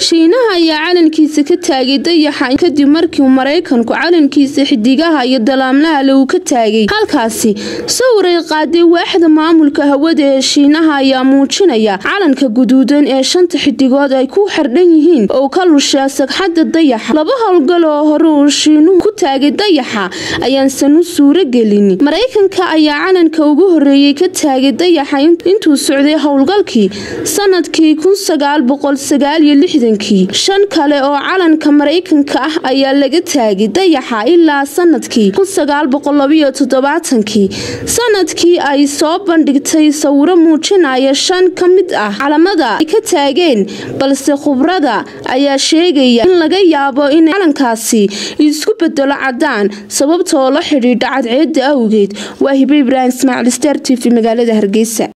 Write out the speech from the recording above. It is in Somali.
shiinaha ayaa calankiisa ka taagay dayaxa kadib markii maraykanku calankiisa xidigaha iyo dalaamlaha le uu ka taagay halkaasi sawir ay qaaday waaxda maamulka hawada ee shiinaha ayaa muujinaya calanka guduudan ee shanta xidigood ay ku xardhan yihiin oo ka lushaa sagxadda dayaxa laba howlgal oo hore uu shiinuhu ku taagay dayaxa ayaansan u suuro gelin maraykanka ayaa calanka ugu horeeyey ka taagay dayaxa intuu socday howlgalkii sanadkii shan kale oo calanka maraykanka ah ayaa laga taagay dayaxa ilaa sanadkii sanadkii ay soo bandhigtay sawiro muujinaya shan ka mid ah calamada ay ka taageen balse khubrada ayaa sheegaya in laga yaabo in calankaasi isku bedelo cadaan sababtoo la xidhiidha cadceeda awgeed waa hibe ibraahim ismaaciil star t v magaalada hargeysa